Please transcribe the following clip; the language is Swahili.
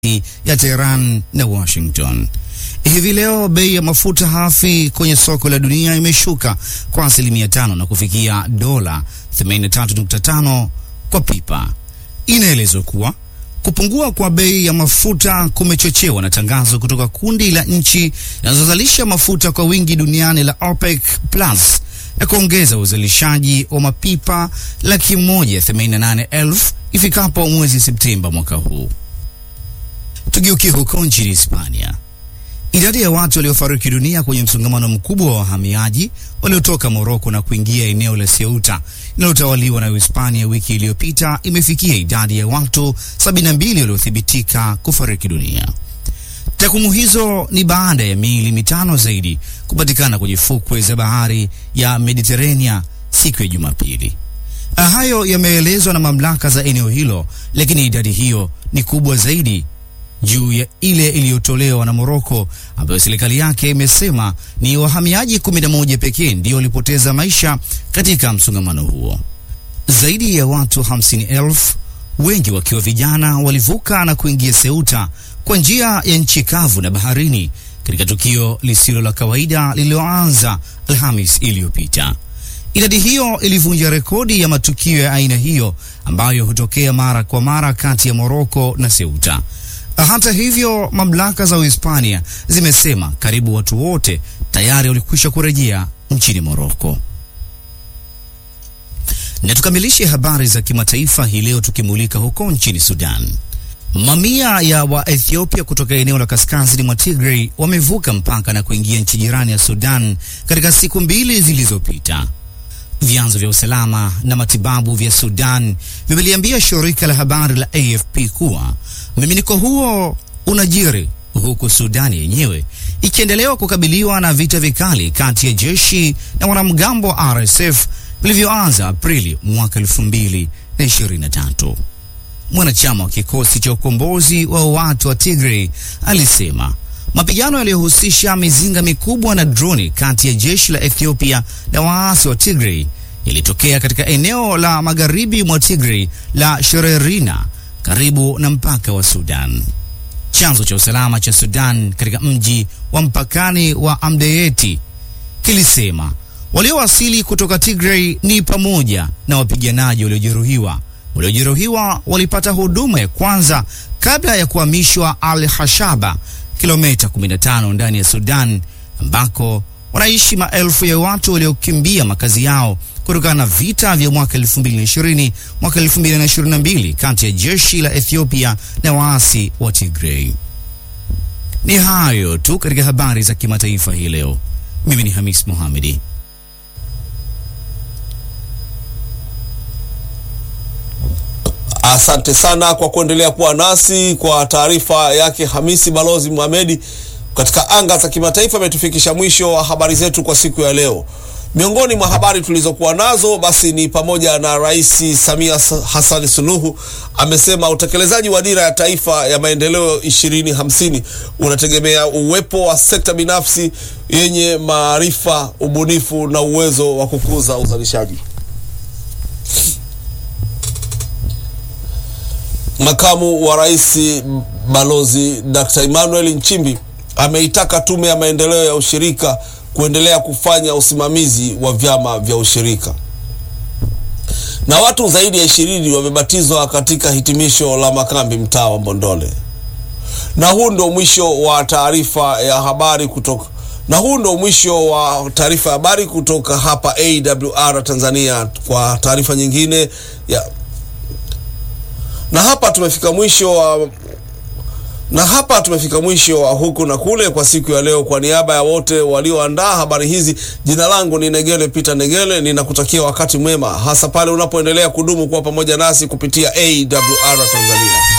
ya Tehran na Washington. Hivi leo bei ya mafuta hafi kwenye soko la dunia imeshuka kwa asilimia tano na kufikia dola 83.5 kwa pipa. Inaelezwa kuwa kupungua kwa bei ya mafuta kumechochewa na tangazo kutoka kundi la nchi zinazozalisha mafuta kwa wingi duniani la OPEC Plus na kuongeza uzalishaji wa mapipa laki moja themanini na nane elfu ifikapo mwezi Septemba mwaka huu. Tugeukie huko nchini Hispania. Idadi ya watu waliofariki dunia kwenye msongamano mkubwa wa wahamiaji waliotoka Moroko na kuingia eneo la Ceuta linalotawaliwa na Uhispania wiki iliyopita imefikia idadi ya watu 72 waliothibitika kufariki dunia. Takwimu hizo ni baada ya miili mitano zaidi kupatikana kwenye fukwe za bahari ya Mediterania siku ya Jumapili. Hayo yameelezwa na mamlaka za eneo hilo, lakini idadi hiyo ni kubwa zaidi juu ya ile iliyotolewa na Moroko ambayo serikali yake imesema ni wahamiaji 11 pekee ndio walipoteza maisha katika msongamano huo. Zaidi ya watu 50,000 wengi wakiwa vijana walivuka na kuingia Ceuta kwa njia ya nchi kavu na baharini katika tukio lisilo la kawaida lililoanza Alhamis iliyopita. Idadi hiyo ilivunja rekodi ya matukio ya aina hiyo ambayo hutokea mara kwa mara kati ya Moroko na Ceuta. Hata hivyo, mamlaka za Uhispania zimesema karibu watu wote tayari walikwisha kurejea nchini Moroko. Na tukamilishe habari za kimataifa hii leo tukimulika huko nchini Sudan. Mamia ya Waethiopia kutoka eneo la kaskazini mwa Tigray wamevuka mpaka na kuingia nchi jirani ya Sudan katika siku mbili zilizopita. Vyanzo vya usalama na matibabu vya Sudan vimeliambia shirika la habari la AFP kuwa mmiminiko huo unajiri huku Sudani yenyewe ikiendelewa kukabiliwa na vita vikali kati ya jeshi na wanamgambo wa RSF vilivyoanza Aprili mwaka 2023. Mwanachama wa kikosi cha ukombozi wa watu wa Tigray alisema mapigano yaliyohusisha mizinga mikubwa na droni kati ya jeshi la Ethiopia na waasi wa Tigray yalitokea katika eneo la magharibi mwa Tigray la Shererina karibu na mpaka wa Sudan. Chanzo cha usalama cha Sudan katika mji wa mpakani wa Amdeyeti kilisema waliowasili kutoka Tigray ni pamoja na wapiganaji waliojeruhiwa. Waliojeruhiwa walipata huduma ya kwanza kabla ya kuhamishwa Al Hashaba, kilomita 15 ndani ya Sudan, ambako wanaishi maelfu ya watu waliokimbia makazi yao kutokana na vita vya mwaka 2020 mwaka 2022 kati ya jeshi la Ethiopia na waasi wa Tigray. Ni hayo tu katika habari za kimataifa hii leo. Mimi ni Hamis Mohamedi. Asante sana kwa kuendelea kuwa nasi. Kwa taarifa yake Hamisi Balozi Mohamedi katika anga za kimataifa, ametufikisha mwisho wa habari zetu kwa siku ya leo. Miongoni mwa habari tulizokuwa nazo basi ni pamoja na Rais Samia Hassan Suluhu amesema utekelezaji wa dira ya taifa ya maendeleo 2050 unategemea uwepo wa sekta binafsi yenye maarifa, ubunifu na uwezo wa kukuza uzalishaji. Makamu wa Rais Balozi Dr. Emmanuel Nchimbi ameitaka Tume ya Maendeleo ya Ushirika kuendelea kufanya usimamizi wa vyama vya ushirika. Na watu zaidi ya ishirini wamebatizwa katika hitimisho la makambi mtaa wa Mbondole. Na huu ndio mwisho wa taarifa ya habari kutoka na huu ndio mwisho wa taarifa ya habari kutoka hapa AWR Tanzania. Kwa taarifa nyingine ya na hapa tumefika mwisho wa na hapa tumefika mwisho wa huku na kule kwa siku ya leo. Kwa niaba ya wote walioandaa habari hizi, jina langu ni Negele Peter Negele, ninakutakia wakati mwema, hasa pale unapoendelea kudumu kuwa pamoja nasi kupitia AWR Tanzania.